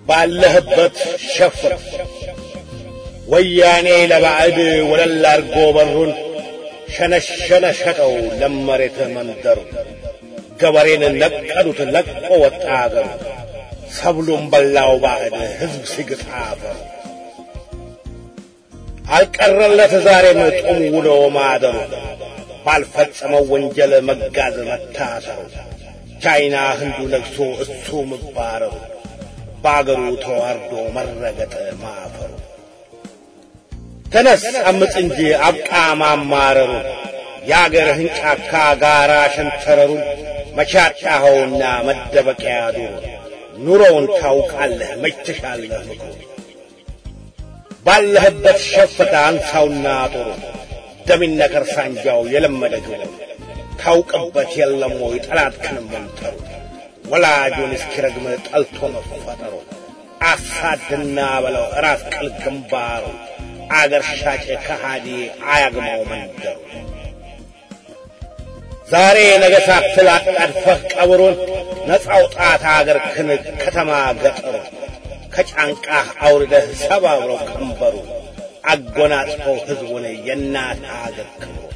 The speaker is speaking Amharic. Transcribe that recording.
ባለህበት ሸፍት ወያኔ ለባዕድ ወለል አድርጎ በሩን ሸነሸነ ሸጠው ለመሬት መንደሩ ገበሬን ነቀሉት ለቆ ወጣ አገሩ ሰብሉን በላው ባዕድ ሕዝብ ሲግጥ አፈሩ አልቀረለት ዛሬም ጡም ውሎ ማደሩ ባልፈጸመው ወንጀል መጋዝ መታሰሩ ቻይና ህንዱ ነግሶ እሱ መባረሩ በአገሩ ተዋርዶ መረገጥ ማፈሩ ተነስ አምፅ እንጂ አብቃ ማማረሩ የአገርህን ጫካ ጋራ ሸንተረሩ መቻጣኸውና መደበቂያ ዱሩ ኑሮውን ታውቃለህ መች ትሻለህ ምክሩ ባለህበት ሸፍተ አንሳውና ጦሩ ደሚነከር ሳንጃው የለመደ ግቡ ታውቅበት የለም ወይ ጠላትህን መምጠሩ ወላጁን እስኪረግም ጠልቶ መፈጠሩ አሳድና በለው ራስ ቅል ግንባሩ አገር ሻጭ ከሃዲ አያግማው መንደሩ ዛሬ ነገ ሳትል አጣድፈህ ቀብሩን ነፃ አውጣት አገር ክን ከተማ ገጠሩ ከጫንቃህ አውርደህ ሰባብረው ቀንበሩ አጎናጽፈው ሕዝቡን የእናት አገር ክብሩ